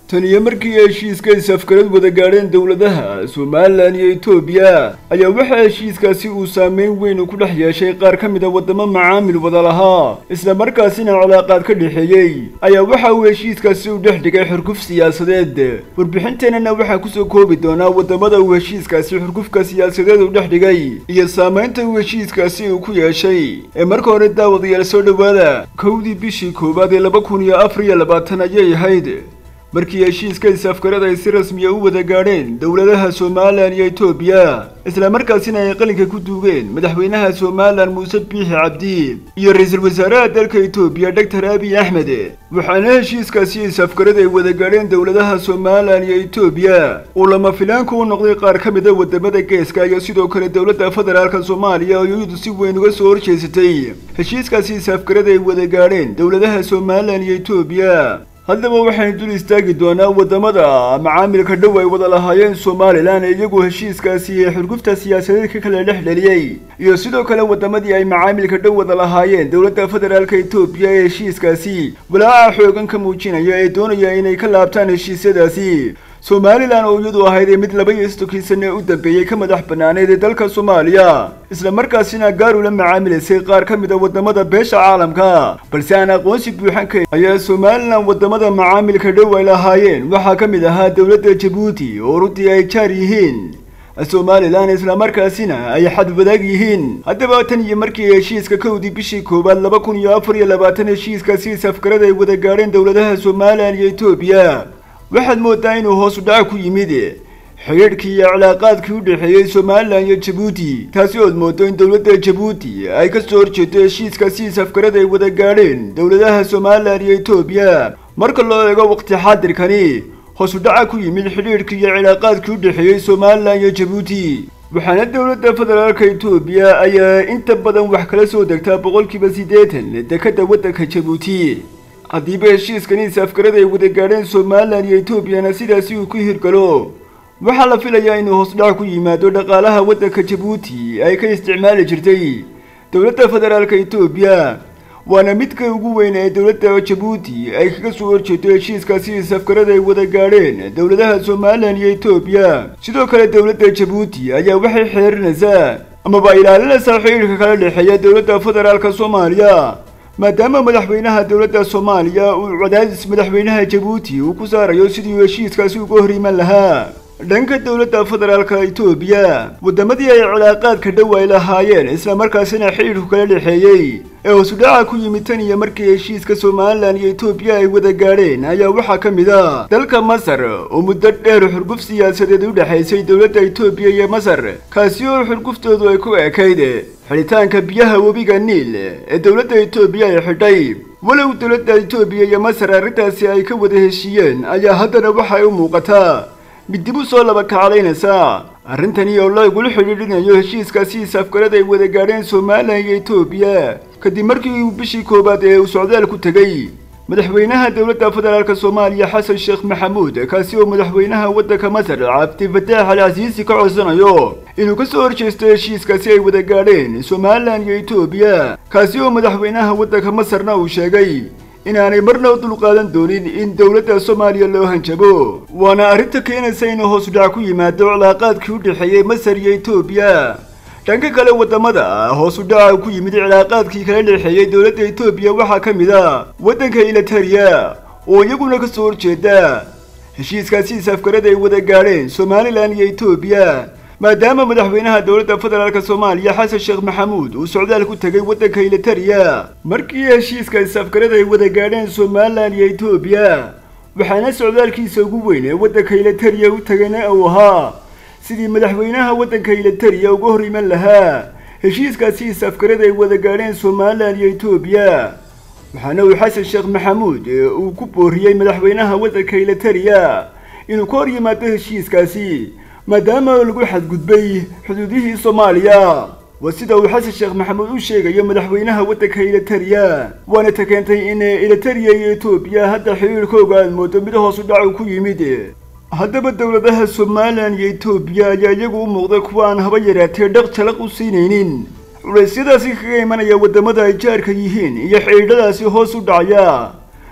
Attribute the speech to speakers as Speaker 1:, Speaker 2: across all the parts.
Speaker 1: tan iyo markii heshiiska is-afgarad wada gaadheen dowladaha somalilan iyo etoobiya ayaa waxaa heshiiskaasi uu saameyn weyn ku dhex yeeshay qaar ka mid a waddamo macaamil wada lahaa isla markaasina cilaaqaad ka dhexeeyey ayaa waxa uu heshiiskaasi u dhex dhigay xurguf siyaasadeed warbixinteenana waxaa kusoo koobi doonaa waddamada uu heshiiskaasi xurgufka siyaasadeed u dhex dhigay iyo saamaynta uu heshiiskaasi uu ku yeeshay ee marka hore daawadayaal soo dhowaada kowdii bishii koowaad ee laba kun iyo afar iyo labaatan ayay ahayd markii heshiiska is-afgarad ay si rasmiya u wada gaadheen dowladaha somalilan iyo etoobiya isla markaasina ay qalinka ku duugeen madaxweynaha somalilan muuse biixi cabdi iyo ra-iisul wasaaraha dalka etoobiya doctor abiy axmed waxaana heshiiskaasi is-afgarad ay wada gaadheen dowladaha somalilan iyo etoobiya uu lama filaanka u noqday qaar ka mid a wadamada geeska iyo sidoo kale dowladda federaalka soomaaliya oo iyadu si weyn uga soo horjeesatay heshiiskaasi is-afgarad ay wada gaadheen dowladaha somalilan iyo etoobiya haddaba waxaynu dul istaagi doonaa waddamada macaamilka dhow ay wada lahaayeen somalilan ee iyagu heshiiskaasi ee xurgufta siyaasadeed ka kala dhex dheliyey iyo sidoo kale waddamadii ay macaamilka dhow wada lahaayeen dowladda federaalka etoobiya ee heshiiskaasi walaaca xoogan ka muujinaya ee doonaya inay ka laabtaan heshiisyadaasi somalilan oo iyadu ahayd ee mid laba iyo sodonkii sane u dambeeyey ka madax banaaneed ee dalka soomaaliya isla markaasina gaar ula macaamilaysay qaar ka mid a waddamada beesha caalamka balse aan aqoonsi buuxan kayn ayaa somalilan waddamada macaamilka dhow ay lahaayeen waxaa ka mid ahaa dowladda jabuuti oo runtii ay jaar yihiin somalilan islamarkaasina ay xadwadaag yihiin haddaba tan iyo markii heshiiska kowdii bishii koowaad laba kun iyo afar iyo labaatan heshiiskaasi is-afgarad ay wada gaadheen dowladaha somalilan iyo etoobiya waxaad moodaa inuu hoos u dhaca ku yimid xidhiidhkii iyo cilaaqaadkii u dhexeeyey somalilan iyo jabuuti taasi ood moodo in dowladda jabuuti ay ka soo horjeedo heshiiskaasi is-afgarad ay wada gaadheen dowladaha somalilan iyo etoobiya marka loo eego waqti xaadirkani hoos u dhaca ku yimid xidhiidhkii iyo cilaaqaadkii u dhexeeyey somalilan iyo jabuuti waxaana dowladda federaalka etoobiya ayaa inta badan wax kala soo degtaa boqolkiiba siddeetan dekadda waddanka jabuuti haddiiba heshiiskani is-afgarad ay wada gaadheen somalilan iyo etoobiyana sidaasi uu ku hirgalo waxaa la filayaa inuu hoos dhac ku yimaado dhaqaalaha waddanka jabuuti ay ka isticmaali jirtay dowladda federaalka etoobiya waana midka ugu weyn ee dowladda jabuuti ay kaga soo horjeedo heshiiskaasi is-afgarad ay wada gaadheen dowladaha somalilan iyo etoobiya sidoo kale dowladda jabuuti ayaa waxay xeerinaysaa amaba ilaalinaysaa xidhiidhka kala dhexeeya dowladda federaalka soomaaliya maadaama madaxweynaha dowladda soomaaliya uu cadaadis madaxweynaha jabuuti uu ku saarayo sidii uu heshiiskaasi uga hor iman lahaa dhanka dowladda federaalka etoobiya waddamadii ay cilaaqaadka dhow ay lahaayeen islamarkaasina xidhiidhku kala dhexeeyey ee hoosudhaca ku yimid tan iyo markii heshiiska somalilan iyo etoobiya ay wada gaadheen ayaa waxaa ka mid a dalka masar oo muddo dheer xurguf siyaasadeed u dhexaysay dowladda etoobiya iyo masar kaasi oo xurguftoodu ay ku ekayd xidhitaanka biyaha webiga niil ee dowladda etoobiya ay xidhay walow dowladda etoobiya iyo masar arrintaasi ay ka wada heshiiyeen ayaa haddana waxay u muuqataa mid dib u soo laba kacalaynaysa arrintani oo lagula xidhiidhinayo heshiiskaasi is-afgarad ay wada gaadheen somalilan iyo etoobiya kadib markii uu bishii koowaad ee uu socdaal ku tegey madaxweynaha dowladda federaalka soomaaliya xasan sheekh maxamuud kaasi oo madaxweynaha waddanka masar cabdi fataax al casiisi ka codsanayo inuu ka soo horjeesto heshiiskaasi ay wada gaadheen somalilan iyo etoobiya kaasi oo madaxweynaha waddanka masarna uu sheegay inaanay marna u dulqaadan doonin in dowladda soomaaliya loo hanjabo waana arrinta keenaysa inuu hoos udhac ku yimaado cilaaqaadkii u dhexeeyey masar iyo etoobiya dhanka kale waddamada hoos u dhaca ku yimid cilaaqaadkii kala dhexeeyey dowladda etoobiya waxaa ka mid a waddanka ilatariya oo iyaguna ka soo horjeeda heshiiskaasi is-afgarad ay wada gaadheen somalilan iyo etoobiya maadaama madaxweynaha dowladda federaalka soomaaliya xasan sheekh maxamuud uu socdaal ku tegay waddanka ilatariya markii heshiiska is-afgarad ay wada gaadheen somalilan iyo etoobiya waxaana socdaalkiisa ugu weyn ee waddanka ilatariya u tegayna uu ahaa sidii madaxweynaha waddanka ilatariya uga hor iman lahaa heshiiskaasi is-afgarad ay wada gaadheen somalilan iyo etoobiya waxaana uu xasan sheekh maxamuud uu ku booriyey madaxweynaha waddanka ilatariya inuu ka hor yimaado heshiiskaasi maadaama lagu xadgudbay xuduudihii soomaaliya waa sida uu xasan sheekh maxamuud u sheegayo madaxweynaha waddanka ilatariya waana ta keentay in ilatariya iyo etoobiya hadda xiriirkooga aad moodo mid hoos u dhacu ku yimid haddaba dowladaha somalilan iyo etoobiya ayaa iyagu u muuqday kuwa aan haba yaraatee dhaq jalaq u siinaynin culeysyadaasi kaga imanaya waddamada ay jaarka yihiin iyo xidhiidhadaasi hoos u dhacaya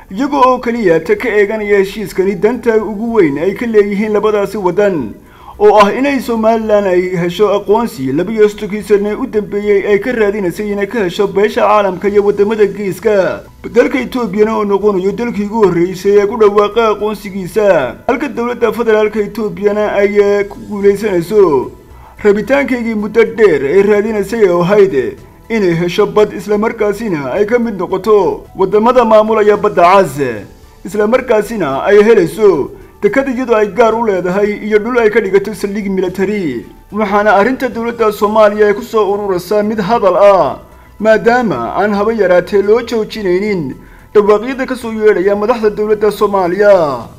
Speaker 1: iyaga oo keliya ta ka eeganaya heshiiskani danta ugu weyn ay ka leeyihiin labadaasi waddan oo ah inay somalilan ay hesho aqoonsi labiyo sodonkii sane u dambeeyey ay ka raadinaysay inay ka hesho beesha caalamka iyo waddamada geeska dalka etoobiyana oo noqonayo dalkii ugu horreysay ee ku dhawaaqa aqoonsigiisa halka dowladda federaalka etoobiyana ay ku guulaysanayso rabitaankaygii muddo dheer ee raadinaysay oo ahayd inay hesho bad islamarkaasina ay ka mid noqoto waddamada maamulaya badda cas islamarkaasina ay helayso dekad iyadoo ay gaar u leedahay iyo dhul ay ka dhigato saldhig military waxaana arrinta dowladda soomaaliya ay ku soo ururaysaa mid hadal ah maadaama aan haba yaraatee loo joojinaynin dhawaaqyada ka soo yeedhaya madaxda dowladda soomaaliya